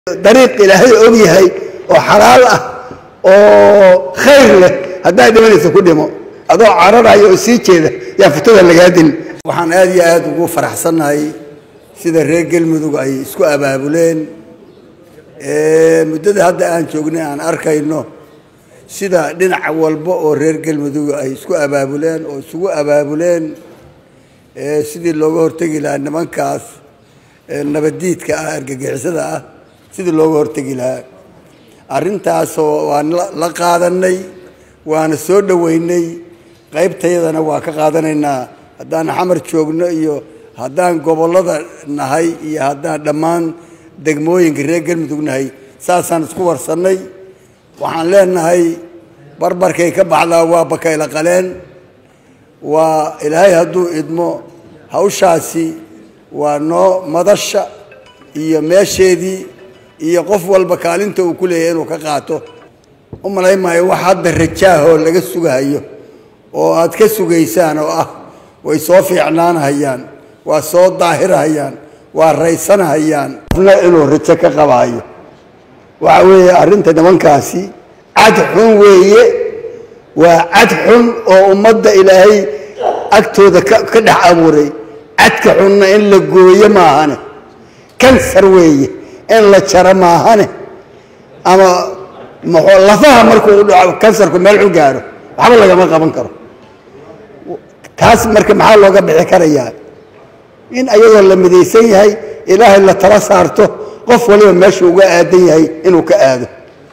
dariiq ilaahay og yahay oo xalaal ah oo khayr leh haddaa dhimanaysa ku dhimo adoo cararaya oo sii jeeda yaa futada lagaa dil waxaan aad iyo aad ugu faraxsannahay sida reer galmudug ay isku abaabuleen muddada hadda aan joognay aan arkayno sida dhinac walba oo reer galmudug ay isku abaabuleen oo isugu abaabuleen sidii looga hortegi lahaa nimankaas nabaddiidka ah argagixisada ah sidii looga hortegi lahaa arrintaasoo waan la qaadanay waana soo dhoweynay qaybtayadana waa ka qaadanaynaa haddaan xamar joogno iyo haddaan gobollada nahay iyo haddaan dhammaan degmooyinka reer galmudug nahay saasaan isku warsannay waxaan leenahay barbarkay ka baxdaa waa bakayla qaleen waa ilaahay hadduu idmo hawshaasi waa noo madasha iyo meesheedii iyo qof walba kaalinta uu ku leeyahay inuu ka qaato u malayn maayo wax hadda rajaahoo laga sugahayo oo aad ka sugaysaan oo ah way soo fiicnaanahayaan waa soo daahirahayaan waa raysanahayaan qofna inuu rajo ka qabaayo waxa weeye arrinta nimankaasi cad xun weeye waa cad xun oo ummadda ilaahay agtooda ka dhex abuuray cadka xunna in la gooyo maahane kansar weeye in la jaro maahane ama lafaha markuu u dhaco kansarku meel u gaaro waxba lagama qaban karo taas marka maxaa looga bixi karayaa in ayadoo la midaysan yahay ilaahay la tala saarto qof waliba meeshuu uga aadan yahay inuu ka aado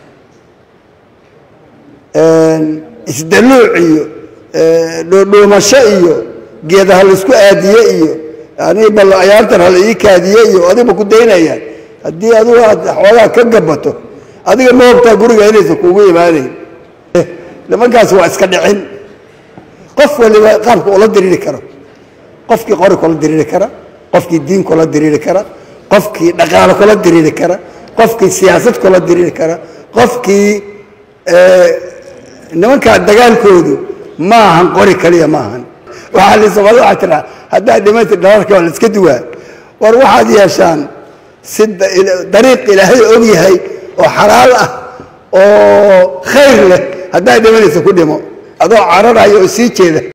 isdaluuc iyo dhoodhoomasho iyo geeda ha laisku aadiye iyo ani bal ayaartan hala ii kaadiye iyo adiba ku daynayaan haddii adigu aad xoogaa ka gabato adiga ma hogtaa guriga inaysa kuugu imaanayn nimankaas waa iska dhicin qof waliba qaabka ula diriiri karo qofkii qori kula diriiri kara qofkii diin kula diriiri kara qofkii dhaqaalo kula diriiri kara qofkii siyaasad kula diriiri kara qofkii nimankaa dagaalkoodu ma ahan qori kaliya ma ahan waxaa la soomaalida waxaa tiraa haddaa dhimanta dhalarka waa la iska duwaa war waxaad yeeshaan si dariiq ilaahay og yahay oo xalaal ah oo khayr leh haddaa dhimanaysa ku dhimo adoo cararaya oo sii jeeda